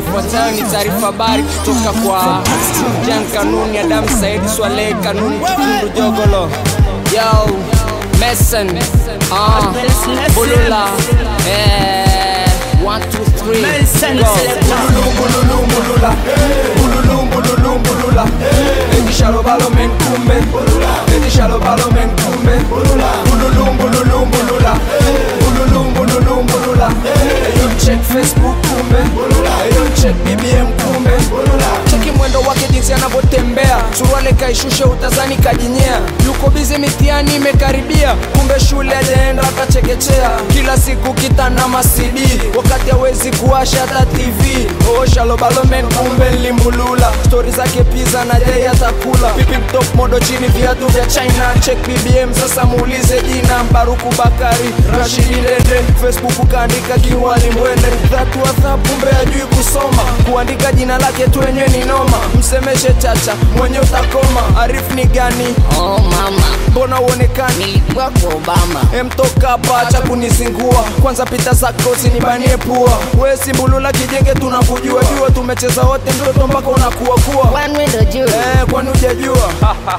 Ifuatayo ni taarifa habari kutoka kwa Jan Kanuni, Adam Said Swaleh Kanuni, Kitundu Jogolo, yo Mason, uh, Bulula, eh, one, two, three, go. Bululumbulula, bululumbululumbulula, Edishalo balo menkume, Edishalo balo menkume, bululumbululumbulula, bululumbululumbulula, Eyo check Facebook kumbe, Eyo check BBM kumbe, Cheki mwendo wake jinsi anavyotembea, suruale kaishushe utazani kajinyea, yuko bizi mitihani imekaribia, kumbe shule ajaenda akachekechea, kila siku kitana masidi, wakati hawezi kuwasha hata TV. Oh, shalobalomen kumbe limbulula, stori zake pizza na yeye atakula, pipi top modo chini viatu vya China, check BBM sasa muulize jina, Baruku Bakari, Rashidi Dende, Facebook kaandika kiwali mwende, dhatu adhabu kumbe ajui kusoma, kuandika jina lake tu wenyewe ni noma, msemeshe chacha mwenye utakoma, Arif ni gani? Oh mama, Mbona uonekani? nilikuwa kwa Obama. emtoka hapa acha kunizingua kwanza pita zako usinibanie pua we simbulula kijenge tunakujua jua tumecheza wote mtoto mpaka unakuwa kuwa One window juu. eh, kwani hujajua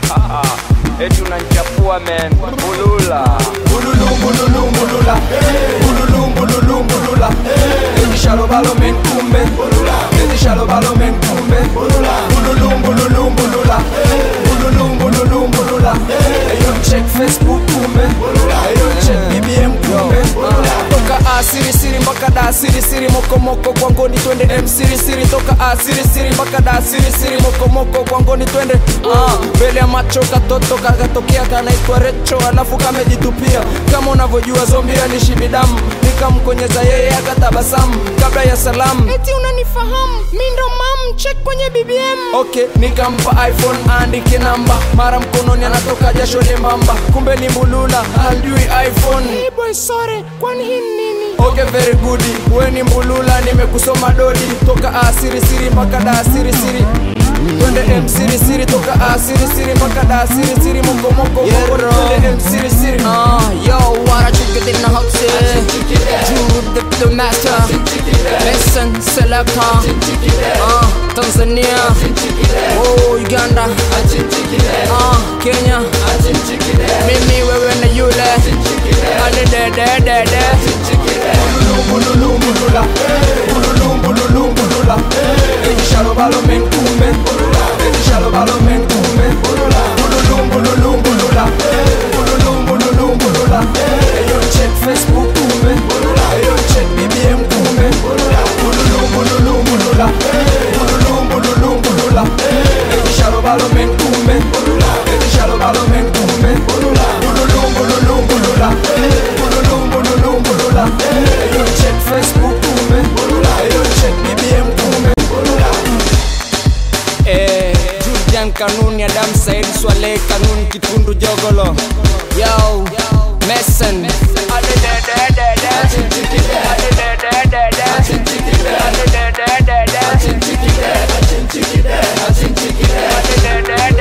eti unanichafua men bulula bululumbululumbulula bululumbululumbulula edishalobalo menkumbe edishalobalo menkumbe bululumbululumbulula bululumbululumbulula eyo check facebook kumbe eyo check bbm kumbe toka asirisiri mpaka da asirisiri mokomoko kwangoni twende msirisiri toka asirisiri mpaka da asirisiri mokomoko kwangoni twende Ah, mbele ya macho katoto kakatokea kanaitwa recho alafu kamejitupia kama unavyojua zombi alishibidamu nikamkonyeza yeye akatabasamu kabla ya salamu eti unanifahamu mi ndo mam check kwenye bbm okay nikampa iphone aandike namba mara mkononi anatoka jasho lembamba kumbe ni mbulula hajui iphone hey boy sore kwani hii ni nini Okay, very good. We ni mbulula, nimekusoma dodi toka asirisiri mpaka da asirisiri twende msirisiri toka asirisiri mpaka da asirisiri mokomoko twende msirisiri Uh, yo, what a chick in the house, Jude the, the master, Mason Selector, uh, Tanzania, oh, Uganda, uh, Kenya, mimi wewe na yule, ale de de de de, bululumbulula bululumbululumbulula edishalobalo menkume edishalobalo menkume bululumbululumbulula bululumbululumbulula eyo check facebook kume eyo check bbm kume bululumbululumbulula bululumbululumbulula edishalobalo menkume edishalobalo menkume bululumbululumbulula bululumbululumbulula eyo check facebook kume eyo check bbm kume eh, Julian Kanuni, Adam Said Swaleh Kanuni, Kitundu Jogolo, yo, Mason, ale de de de de, ale de de de de, ale de de de de, ale de de de de, ale de de de de, ale de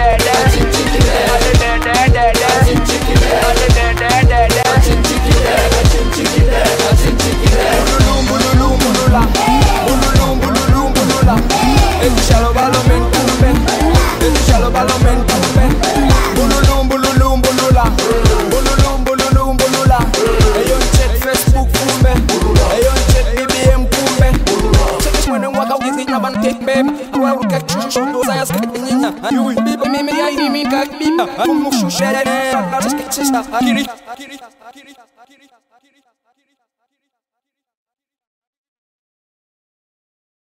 de de de de. bululumbululumbulula bululumbululumbulula edishalobalo menkumbe edishalobalo menkumbe bululumbululumbulula bululumbululumbulula eyo check facebook kumbe eyo check bbm kumbe check mwene mwaka ukizinyabantembe awaruka chushondo sayas kanyinya biba mimi ya mimi kakbiba umushushere akiri